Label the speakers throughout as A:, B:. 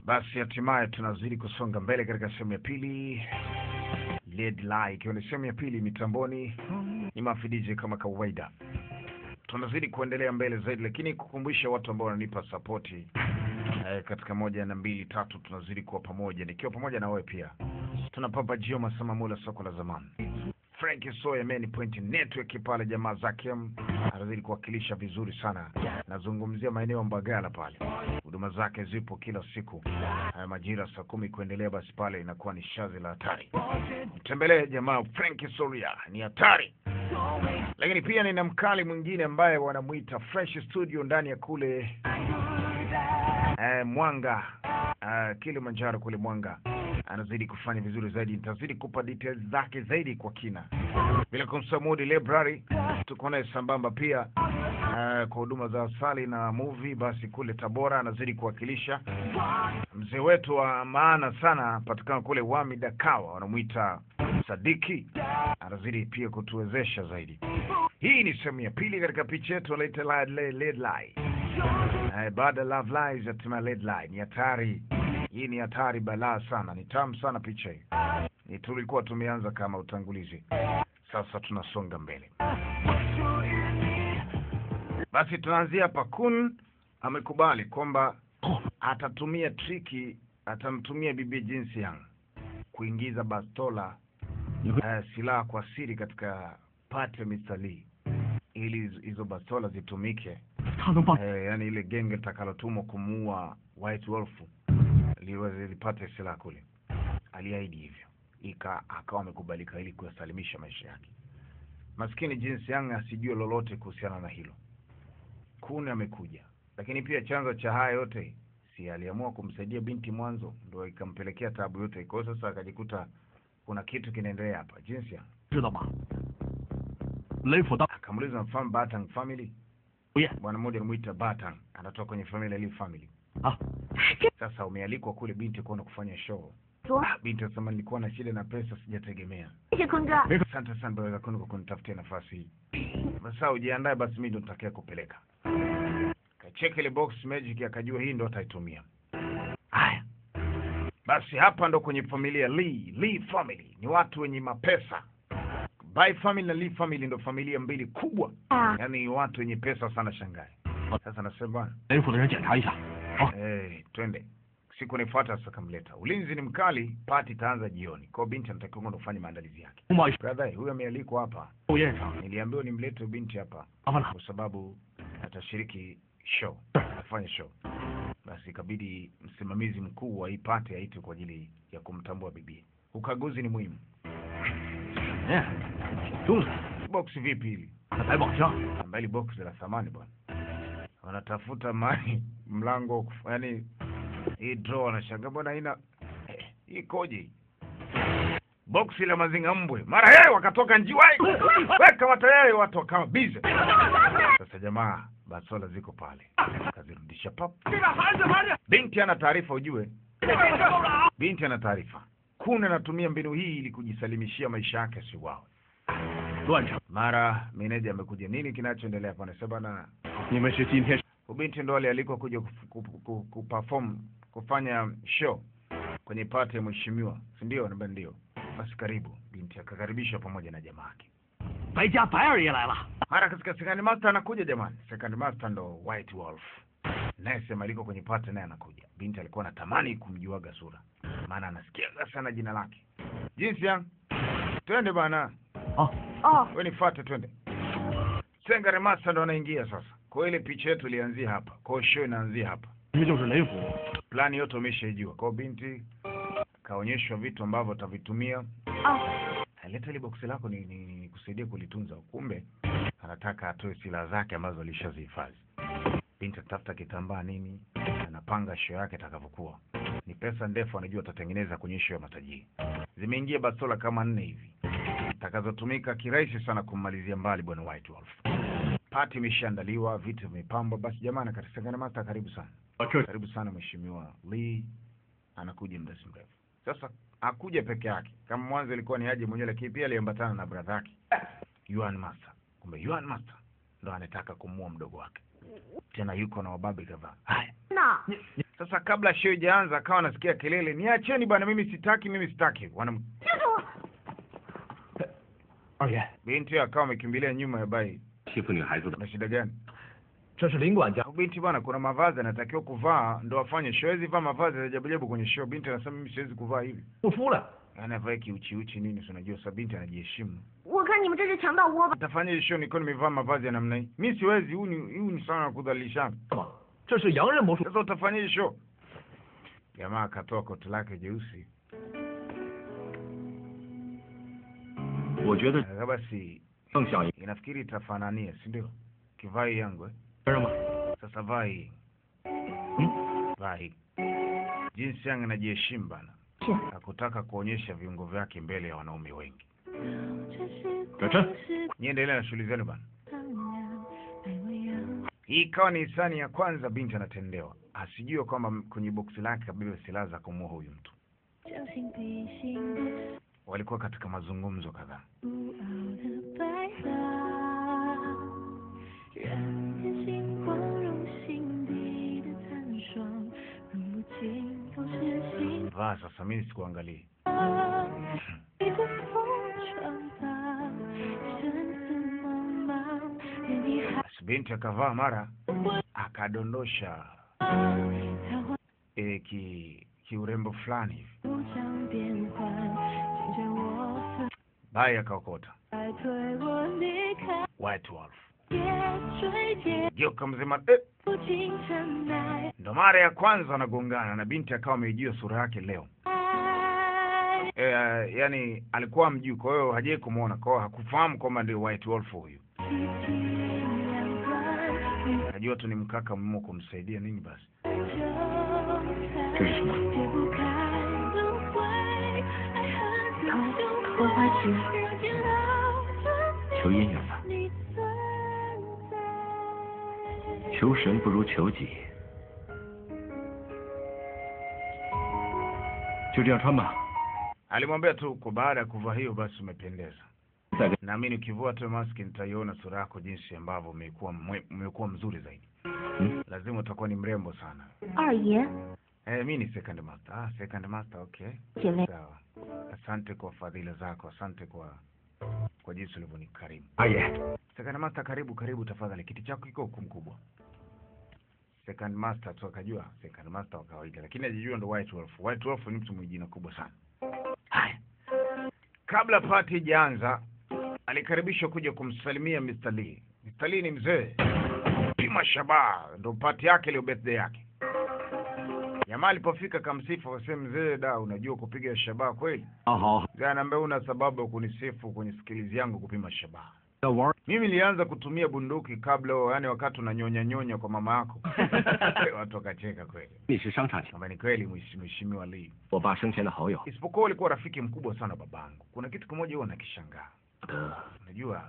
A: Basi hatimaye tunazidi kusonga mbele katika sehemu ya pili, Led Lie ikiwa ni sehemu ya pili mitamboni. Ni mafidiji kama kawaida, tunazidi kuendelea mbele zaidi, lakini kukumbusha watu ambao wananipa sapoti eh, katika moja na mbili tatu, tunazidi kuwa pamoja, nikiwa pamoja na wewe pia. Tuna Papa Jio Masama Mula, soko la zamani Frank Soya Main Point Network pale, jamaa zake anazidi kuwakilisha vizuri sana. Nazungumzia maeneo ya Mbagala pale, huduma zake zipo kila siku haya majira saa kumi kuendelea, basi pale inakuwa ni shazi la hatari. Mtembelee jamaa Frank Soria, ni hatari. Lakini pia nina mkali mwingine ambaye wanamwita Fresh Studio ndani ya kule eh, Mwanga eh, Kilimanjaro kule Mwanga anazidi kufanya vizuri zaidi. Nitazidi kupa details zake zaidi kwa kina, bila kumsahau Mudi Library tuko naye sambamba pia uh, kwa huduma za asali na movie. Basi kule Tabora anazidi kuwakilisha mzee wetu wa maana sana, patikana kule Wami Dakawa, wanamwita Sadiki, anazidi pia kutuwezesha zaidi. Hii ni sehemu ya pili katika picha yetu wanaita Led Lie. Uh, baada ya Love Lies hatimaye Led Lie ni hatari. Hii ni hatari balaa sana, ni tamu sana picha hii. Ni tulikuwa tumeanza kama utangulizi, sasa tunasonga mbele. Basi tunaanzia hapa. Kun amekubali kwamba atatumia triki, atamtumia bibi jinsi yang kuingiza bastola uh, silaha kwa siri katika pati ya Mr. Lee ili hizo bastola zitumike eh, yani ile genge litakalotumwa kumuua White Wolf liweze lipate silaha kule. Aliahidi hivyo, ika akawa amekubalika ili kuyasalimisha maisha yake. Maskini jinsi yang asijue lolote kuhusiana na hilo. Kuni amekuja, lakini pia chanzo cha haya yote si aliamua kumsaidia binti mwanzo, ndo ikampelekea tabu yote. Kwa hiyo sasa akajikuta kuna kitu kinaendelea hapa. Jinsi yang
B: 知道吗？雷府当
A: akamuuliza mfahamu Batang family.
B: 主业
A: Bwana mmoja anamwita Batang, anatoka kwenye familia Lee family.
B: 啊，
A: Sasa umealikwa kule binti kuona kufanya show.
C: 说
A: Ah, binti anasema nilikuwa na shida na pesa, sijategemea.
C: 谢谢坤哥，
A: Asante sana brother Kunu kwa kunitafutia nafasi hii. Sasa ujiandae basi, mimi ndo nitakaye kupeleka. Kacheka ile box magic, akajua hii ndo ataitumia. Haya basi, hapa ndo kwenye familia Lee. Lee family ni watu wenye mapesa. Bai family na Lee family ndo familia mbili kubwa,
C: 啊，
A: yaani watu wenye pesa sana Shanghai. Sasa nasema
B: 雷府的人检查一下。好，
A: Eh, twende. Siku nifuata sasa kamleta. Ulinzi ni mkali, pati itaanza jioni. Kwa hiyo binti anatakiwa kwenda kufanya maandalizi yake.
B: 通报一声，
A: Brother, huyu amealikwa hapa.
B: 寿宴上
A: Niliambiwa nimlete huyu binti hapa
B: 麻烦了。
A: kwa sababu atashiriki show, afanye show. Basi ikabidi msimamizi mkuu wa hii pati aitwe kwa ajili ya kumtambua bibi. Ukaguzi ni muhimu.
B: 哎，挺重的，
A: Box vipi hili?
B: 那百宝箱，
A: Ambali box la thamani bwana. Wanatafuta mali mlango, yani hii draw wanashangaa bwana haina eh, hii ikoje hii? Box la mazinga mbwe. Mara yeye wakatoka njiwai. Weka matayari watu wakawa busy. Sasa jamaa basola ziko pale. Kazirudisha pap. Binti ana taarifa ujue. Binti ana taarifa. Kuna anatumia mbinu hii ili kujisalimishia maisha yake asiwawe.
B: 乱成。
A: Mara meneja amekuja, nini kinachoendelea hapa? Anasema na
B: 你们是今天
A: ubinti ndo alialikwa kuja kuf- ku- ku- kuperform kufanya show kwenye pati ya mheshimiwa, si ndio? Namba ndio. Basi karibu. Binti akakaribishwa pamoja na jamaa yake.
B: 白家白二爷来了。
A: Mara katika second master anakuja jamani. Second master ndo White Wolf. Naye sema aliko kwenye pati naye anakuja. Binti alikuwa anatamani kumjuaga sura. Maana anasikiaga sana jina lake. Jinsi ya twende bana.
B: 啊，
C: 哦，
A: Wewe nifuate twende. Sengare master ndo anaingia sasa. Kwa hiyo ile picha yetu ilianzia hapa. Kwa hiyo show inaanzia hapa.
B: 你们就是雷府。
A: Plani yote umeshaijua. Kwa hiyo binti kaonyeshwa vitu ambavyo atavitumia.
C: 哦，
A: Leta ile boksi lako ni, ni, ni kusaidia kulitunza. Kumbe anataka atoe silaha zake ambazo alishazihifadhi. Binti atafuta kitambaa nini, anapanga show yake itakavyokuwa. Ni pesa ndefu, anajua atatengeneza kwenye show ya matajiri. Zimeingia bastola kama nne hivi takazotumika kirahisi sana kummalizia mbali bwana White Wolf. Pati imeshaandaliwa, vitu vimepambwa. Basi jamani, katisangana mata, karibu sana.
B: 这
A: Karibu sana mheshimiwa Lee, anakuja muda si mrefu. Sasa hakuja peke yake, kama mwanzo ilikuwa ni aje mwenyewe, lakini pia aliambatana na brother yake Yuan Master. Kumbe Yuan Master ndo anataka kumuua mdogo wake. tena yuko na wababe kadhaa. Haya,
C: 那
A: sasa kabla show ijaanza, akawa anasikia kelele, niacheni bwana, mimi sitaki, mimi sitaki. Wanam
C: 就是我，
B: 二爷，
A: binti akawa amekimbilia nyuma ya bai.
B: 欺负女孩子的，
A: Na shida gani?
B: 这是林管家。
A: Binti bwana, kuna mavazi anatakiwa kuvaa ndo afanye show. Hawezi vaa mavazi ya ajabu ajabu kwenye show. Binti anasema mimi siwezi kuvaa hivi,
B: 不出来，
A: yaani avae kiuchiuchi nini, si unajua sasa binti anajiheshimu.
C: 我看你们这是强盗窝吧？
A: Nitafanya hii show nikiwa nimevaa mavazi ya namna hii? Mi siwezi, huu ni huu ni sana kudhalilishana.
B: 嘛，这是洋人魔术。
A: Sasa utafanya hii show? Jamaa akatoa koti lake jeusi,
B: 我觉得
A: Aka basi
B: 更像一
A: inafikiri itafanania, si ndio? Kivaa hii yangu eh?
B: 个人嘛。
A: Sasa vaa hii,
B: 嗯，
A: vaa hii. Jinsi yangu inajiheshimu bana,
C: 是
A: hakutaka kuonyesha viungo vyake mbele ya wanaume wengi.
B: 转身。
A: Niendelee na shughuli zenu bana. Hii ikawa ni hisani ya kwanza binti anatendewa, asijue kwamba kwenye boksi lake kabeba silaha za kumuua huyu mtu. Walikuwa katika mazungumzo kadhaa. Vaa sasa, mimi sikuangalie. Basi binti akavaa mara akadondosha e, ki kiurembo fulani hivi, bai akaokota White Wolf geuka mzima eh, ndo mara ya kwanza wanagongana na binti akawa ameijua sura yake leo e, yani alikuwa mjuu, kwa hiyo hajai kumwona, kwa hiyo hakufahamu kwamba ndio White Wolf huyu. Najua tu ni mkaka mmo kumsaidia nini basi.
B: 这是什么？
C: 荷花菊，
B: 求姻缘吧。求神不如求己。就这样穿吧。
A: Alimwambia tu kwa baada ya kuvaa hiyo basi umependeza.
B: 再给
A: Naamini ukivua tu maski nitaiona sura yako jinsi ambavyo umekuwa mwe- umekuwa mzuri zaidi.
B: 嗯，
A: Lazima utakuwa ni mrembo sana.
C: 二爷，
A: Eh, mi ni second master. Ah, second master, okay.
C: 姐妹，
A: Sawa. Asante kwa fadhila zako, asante kwa kwa jinsi ulivyonikarimu.
B: 二爷，
A: Second master, karibu karibu, tafadhali. Kiti chako kiko huku mkubwa. Second master tu akajua second master wa kawaida, lakini ajijua ndo White Wolf. White Wolf ni mtu mwenye jina kubwa sana. Haya, kabla party ijaanza, alikaribishwa kuja kumsalimia Mr. Lee. Mr. Lee ni mzee, pima shabaha, ndo party yake leo, birthday yake. Jamaa alipofika kamsifu, akasema mzee, da, unajua kupiga shabaha kweli?
B: 好好，
A: Mzee anaambia una sababu ya kunisifu kwenye skills yangu kupima shabaha.
B: 要玩。
A: Mimi nilianza kutumia bunduki kabla, yani wakati unanyonya nyonya kwa mama yako. Watu wakacheka kweli,
B: 你是商场情，
A: kwamba ni kweli mheshimiwa Mheshimiwa Lee.
B: 我爸生前的好友。
A: Isipokuwa ulikuwa rafiki mkubwa sana babangu. Kuna kitu kimoja huwa nakishangaa.
B: 的
A: Unajua,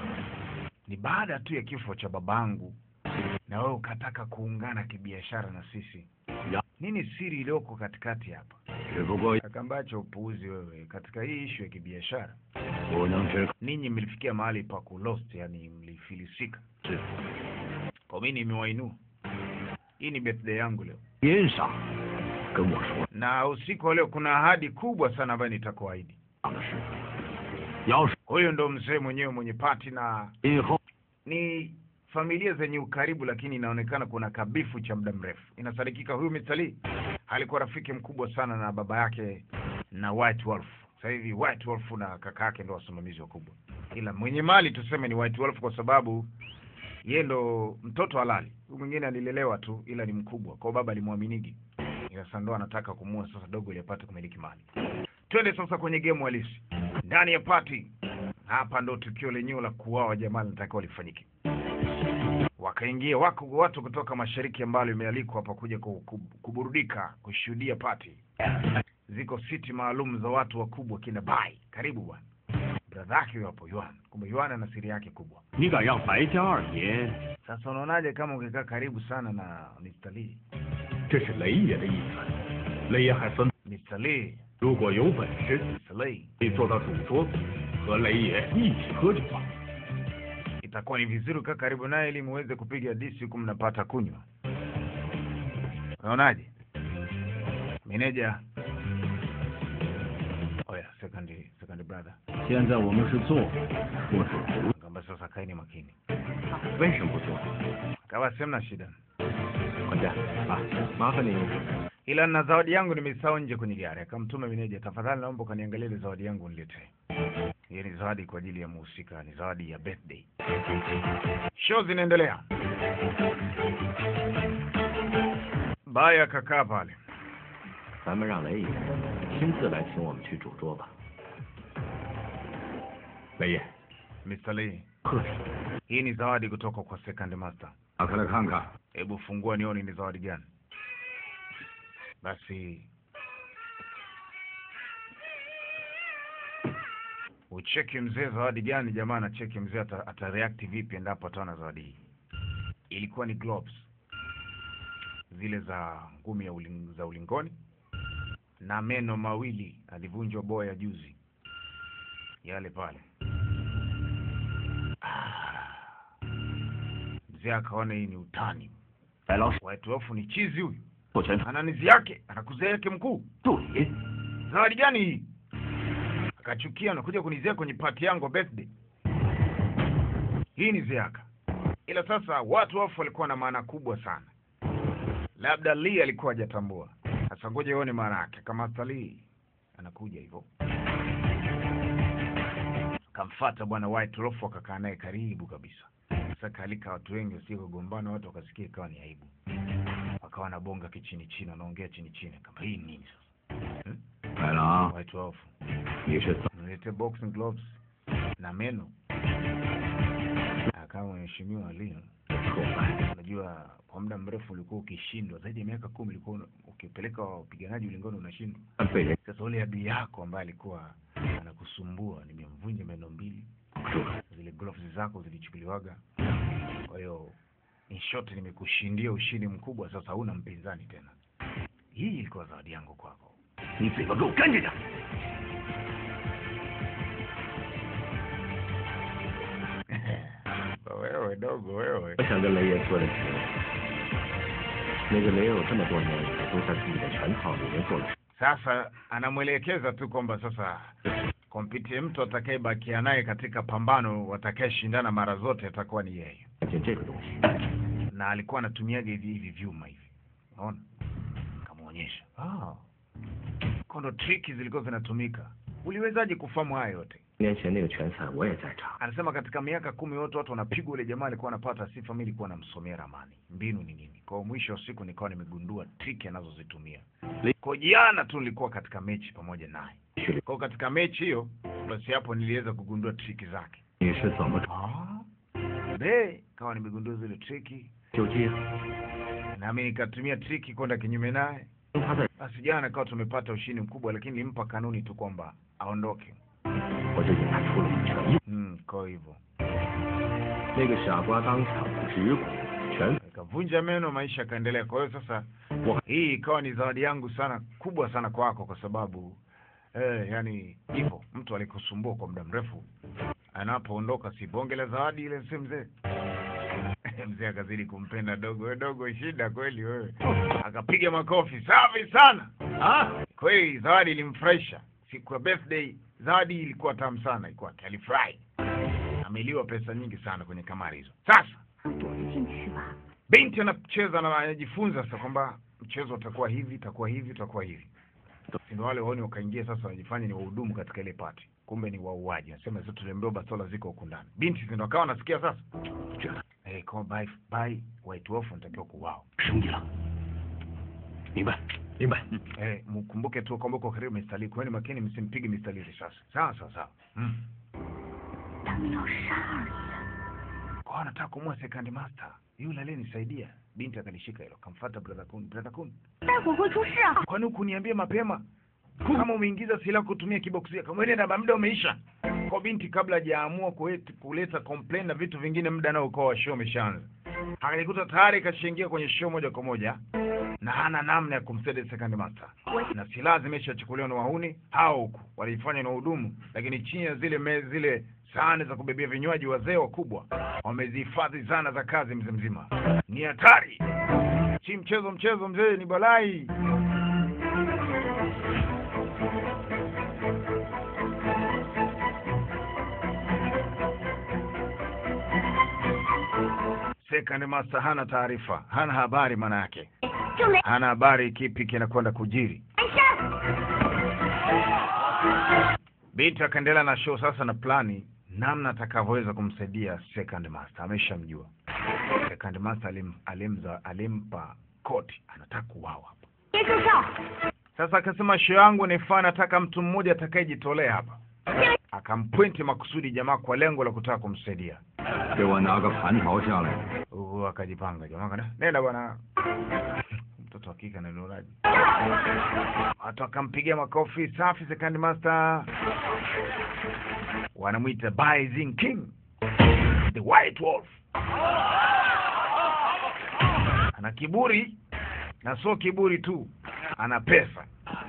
A: ni baada tu ya kifo cha babangu na wewe ukataka kuungana kibiashara na sisi.
B: Ya.
A: Nini siri iliyoko katikati hapa?
B: 只不过
A: Akambacho upuuzi wewe katika hii ishu ya kibiashara.
B: 不能只
A: Ninyi mlifikia mahali pa kulost, yani mlifilisika.
B: 是
A: Kwa mimi nimewainua. Hii ni birthday yangu leo,
B: 边上跟我说
A: na usiku wa leo kuna ahadi kubwa sana ambayo nitakuahidi.
B: 这样的事。要是
A: Huyo ndo mzee mwenyewe mwenye pati, na
B: 今后
A: ni familia zenye ukaribu, lakini inaonekana kuna kabifu cha muda mrefu. Inasadikika huyu Mr. Lee alikuwa rafiki mkubwa sana na baba yake na White Wolf. Sasa hivi White Wolf na kaka yake ndo wasimamizi wakubwa, ila mwenye mali tuseme ni White Wolf kwa sababu ye ndo mtoto halali. Huyu mwingine alilelewa tu, ila ni mkubwa kwao, baba alimwaminigi, ila sasa ndo anataka kumua sasa dogo ili apate kumiliki mali. Twende sasa kwenye game halisi ndani ya party. Hapa ndo tukio lenyewe la kuuawa jamaa linatakiwa lifanyike. Wakaingia wako watu kutoka mashariki ambalo imealikwa hapa kuja ku- ku- kuburudika, kushuhudia party. Ziko siti maalum za watu wakubwa kina Bai. Karibu bwana. Brother yake huyo hapo Yuan. Kumbe Yuan ana siri yake kubwa.
B: 你敢让白家二爷，
A: Sasa unaonaje kama ungekaa karibu sana na Mr. Lee?
B: 这是雷爷的意思。雷爷还分，
A: Mr. Lee,
B: 如果有本事，
A: Mr. Lee.
B: 可以坐到主桌子，和雷爷一起喝酒吧。
A: itakuwa ni vizuri kaa karibu naye ili muweze kupiga disi huku mnapata kunywa. Unaonaje meneja? Oya, second second brother,
B: 现在我们是做或是不，
A: kamba sasa kaeni makini,
B: 为什么不做？
A: kawa semna shida,
B: 管家啊，麻烦你
A: ila na zawadi yangu nimesahau nje kwenye gari. Akamtuma meneja, tafadhali naomba ukaniangalia ile zawadi yangu niletee. Hiyo ni zawadi kwa ajili ya muhusika, ni zawadi ya birthday. Show zinaendelea. Baya akakaa pale.
B: 咱们让雷爷亲自来请我们去主桌吧。雷爷，
A: Mr. Lee,
B: 客气，
A: hii ni zawadi kutoka kwa Second Master.
B: 打开来看看。
A: Hebu fungua nione ni zawadi gani. Basi ucheki mzee zawadi gani jamaa, na cheki mzee ata, ata react vipi endapo ataona zawadi hii. Ilikuwa ni gloves zile za ngumi ya uling, za ulingoni na meno mawili alivunjwa boya juzi, yale pale. Ah, mzee akaona hii ni utani
B: 白老鼠，
A: White Wolf ni chizi huyu,
B: 做全场
A: ana nizi yake, anakuzia yake mkuu.
B: 助理。
A: Zawadi gani hii? Akachukia, anakuja kunizia kwenye party yangu ya birthday. Hii ni ziaka. Ila sasa watu wafu walikuwa na maana kubwa sana, labda Lee alikuwa hajatambua. Sasa ngoja uone maana yake. Kama hata Lee anakuja hivyo, kamfata bwana White Wolf, akakaa naye karibu kabisa. Sasa kalika watu wengi wasije kugombana, watu wakasikia ikawa ni aibu, wakawa na bonga kichini chini, wanaongea chini chini, kama hii ni nini sasa
B: 来了啊，
A: White Wolf,
B: 你是怎
A: nilete boxing gloves na meno. Kama mheshimiwa Lee,
B: 破坏？
A: unajua kwa muda mrefu ulikuwa ukishindwa, zaidi ya miaka kumi ulikuwa una- ukipeleka wapiganaji ulingoni unashindwa.
B: 被人
A: Sasa ule adui yako ambaye alikuwa anakusumbua, nimemvunja meno mbili,
B: 住了。
A: zile gloves zako zilichukuliwaga. Kwa hiyo in short, nimekushindia ushindi mkubwa, sasa huna mpinzani tena. Hii ilikuwa zawadi yangu kwako.
B: 你嘴巴给我干净点！
A: wewe dogo wewe
B: 我想跟雷爷说的是，那个雷有这么多年都在自己的拳套里面做了
A: sasa anamwelekeza tu kwamba sasa kompiti mtu atakayebakia naye katika pambano watakayeshindana mara zote atakuwa ni yeye
B: 件这个东西，
A: na alikuwa anatumiaga hivi hivi vyuma hivi unaona kamwonyesha ah. kondo triki zilikuwa zinatumika uliwezaje kufahamu haya yote
B: 年前那个拳赛我也在场，
A: anasema katika miaka kumi yote watu wanapigwa ule jamaa alikuwa anapata sifa mi ilikuwa namsomea ramani mbinu ni nini kwa mwisho wa siku nikawa nimegundua triki anazozitumia kwa jana tu nilikuwa katika mechi pamoja naye
B: 去了。
A: kwa katika mechi hiyo basi hapo niliweza kugundua triki zake
B: 你是怎么
A: be kawa nimegundua zile triki
B: 就接？
A: nami nikatumia triki kwenda kinyume naye
B: 他在，
A: basi jana kawa tumepata ushindi mkubwa lakini nilimpa kanuni tu kwamba aondoke
B: 我就给他出了一拳，
A: mm, kwa hivyo
B: 那个傻瓜当场直鼓拳，
A: ikavunja meno maisha yakaendelea kwa hiyo sasa
B: Wa-
A: hii ikawa ni zawadi yangu sana kubwa sana kwako kwa sababu eh, yani hivyo mtu alikusumbua kwa muda mrefu anapoondoka si bonge la zawadi ile si mzee mzee akazidi kumpenda dogo we dogo shida kweli wewe akapiga makofi safi sana
B: 啊，
A: kweli zawadi ilimfurahisha siku ya birthday zawadi ilikuwa tamu sana ikwake alifurahi ameliwa pesa nyingi sana kwenye kamari hizo sasa
C: 躲着进去吧。
A: binti anacheza na anajifunza sasa kwamba mchezo utakuwa hivi utakuwa hivi utakuwa hivi ndio wale waoni wakaingia sasa wanajifanya ni wahudumu katika ile pati kumbe ni wauaji anasema sasa tuliambiwa bastola ziko huku ndani binti ndio akawa nasikia sasa
B: 觉得
A: eh kwa by by white wolf natakiwa kuwao
B: 兄弟了，明白，明白。
A: eh mkumbuke tu kwamba uko karibu Mr. Lee kweni makini msimpige Mr. Lee sasa sawa sawa sawa mm.
C: 他们要杀儿子，
A: kwa anataka kumua second master yule aliyenisaidia binti akalishika hilo kamfuata brother kun brother kun
C: 待会儿会出事啊！
A: kwani hukuniambia mapema kama umeingiza silaha kutumia kiboksia kama ile na muda umeisha kwa binti kabla hajaamua kuet- kuleta complain na vitu vingine muda nao ukawa wa show umeshaanza akalikuta tayari kashaingia kwenye show moja kwa moja na hana namna ya kumsaidia second master na silaha zimeshachukuliwa na wahuni hao huku walifanya na uhudumu lakini chini ya zile me, zile sahani za kubebea vinywaji. Wazee wakubwa wamezihifadhi zana za kazi mzee mzima. Ni hatari, si mchezo mchezo mzee, ni balai. Second master hana taarifa, hana habari, maana yake
C: 就没
A: hana habari kipi kinakwenda kujiri.
C: 没事。
A: Binti akaendelea na show sasa na plani namna atakavyoweza kumsaidia second master. Ameshamjua second master, alim, alimza, alimpa koti, anataka kuuawa hapa.
C: 别助跳，
A: Sasa akasema show yangu ni faa, nataka mtu mmoja atakayejitolea hapa. Akampointi makusudi jamaa kwa lengo la kutaka kumsaidia.
B: 给我拿个蟠桃下来。
A: Huku akajipanga jamaa kana nenda bwana, mtoto wa kike ananuraji. Watu akampigia makofi safi. Second master wanamwita Bison King, the White Wolf. Ana kiburi na sio kiburi tu, ana pesa.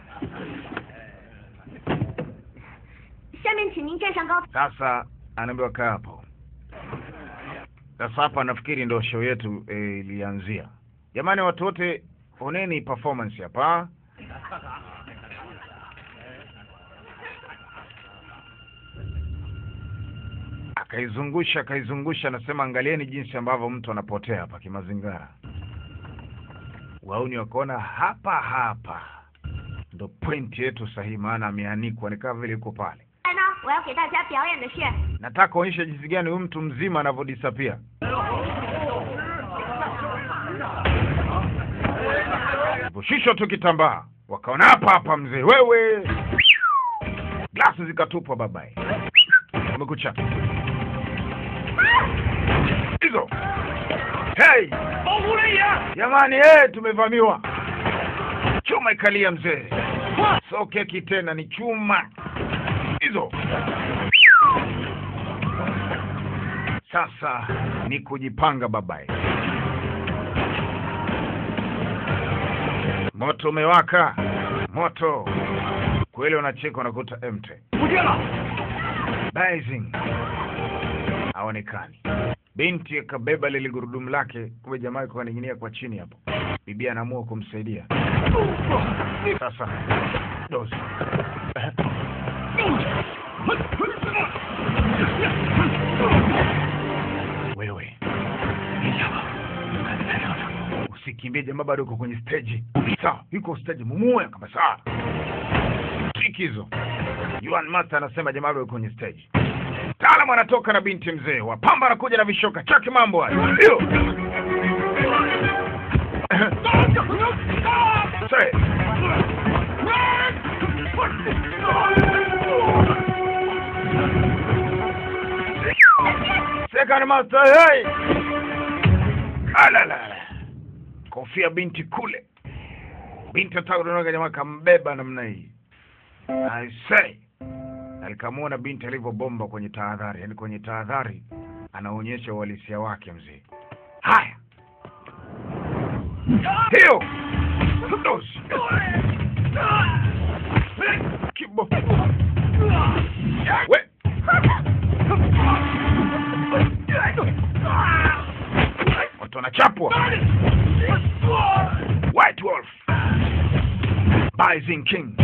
C: 下面请您站上高。
A: Sasa anaambiwa kaa hapo. Sasa hapa nafikiri ndo show yetu eh, ilianzia. Jamani, watu wote oneni performance hapa. Akaizungusha akaizungusha, anasema angalieni jinsi ambavyo mtu anapotea hapa kimazingara. Wauni wakaona hapa hapa ndo point yetu sahihi, maana ameanikwa ni kama vile yuko pale.
C: 来呢，我要给大家表演的是
A: Nataka kuonyesha jinsi gani huyu mtu mzima anavyodisapia. Shushwa tu kitambaa, wakaona hapa hapa, mzee wewe, glasi zikatupwa, babaye, umekucha hizo. Hey jamani, hey, tumevamiwa, chuma ikalia mzee, so keki tena ni chuma hizo. Sasa ni kujipanga babaye. Moto umewaka, moto kweli, unacheka unakuta empty. Bison haonekani. Binti akabeba lile gurudumu lake, kumbe jamaa yuko kaning'inia kwa chini hapo. Bibi anaamua kumsaidia. Sasa dozi wewe usikimbie, jamaa bado uko kwenye stage. Sawa, yuko stage, mumue kama sawa. Trick hizo. Yuan Master anasema jamaa bado yuko kwenye stage. Taalamu anatoka na binti mzee, wapamba anakuja na vishoka chake, mambo hayo. Hiyo. Say. Second Master, hey! Alala. Kofia binti kule. Binti ataka kuondoka, jamaa kambeba namna hii. I say. Alikamwona binti alivyobomba kwenye tahadhari, yaani kwenye tahadhari anaonyesha uhalisia wake mzee. Haya. Hiyo. Dozi. Kibo. We. Watu wanachapwa. White Wolf. Bison King.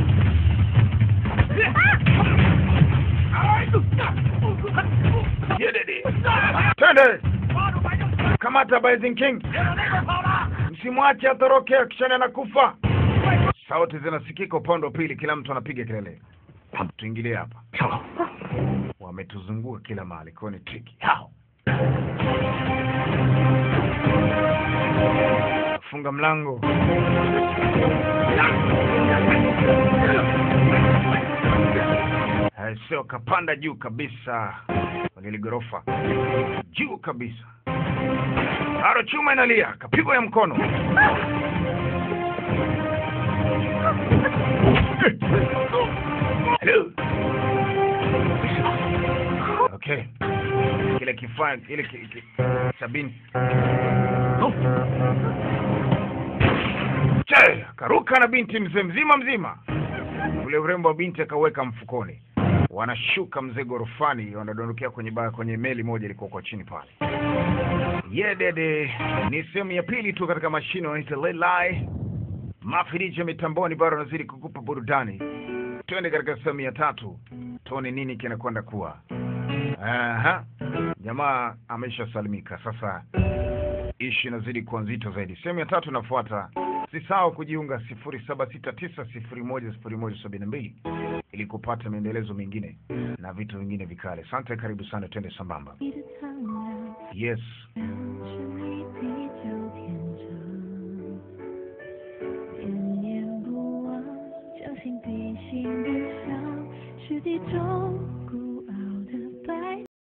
A: Yedede. Twende. Kamata Bison King. Msimwache atoroke akishana na kufa. Sauti zinasikika upande wa pili, kila mtu anapiga kelele. Tuingilie hapa. Wametuzunguka kila mahali, kwa hiyo ni triki. Hao. Funga mlango. Eh, Sio kapanda juu kabisa kwenye ghorofa, juu kabisa. Aro chuma inalia, kapigwa ya mkono. Hello. Okay. Kile kifaa ile ki, ki, sabini. Che, akaruka na binti mzee mzima mzima. Ule urembo wa binti akaweka mfukoni. wanashuka mzee gorofani, wanadondokea kwenye ba, kwenye meli moja ilikuwa kwa chini pale. Ye dede, ni sehemu ya pili tu katika mashine wanaita Lelai. Mafirija mitamboni bado anazidi kukupa burudani. Twende katika sehemu ya tatu, tuone nini kinakwenda kuwa. Aha, jamaa ameshasalimika sasa, ishi inazidi kuwa nzito zaidi. Sehemu ya tatu inafuata. Usisahau kujiunga sifuri saba sita tisa sifuri moja sifuri moja sabini na mbili ili kupata maendelezo mengine na vitu vingine vikali. Asante, karibu sana, twende sambamba.
C: 你的苍凉，
A: Yes,
C: 是你比较天真，念念不忘，将心比心不伤，是地中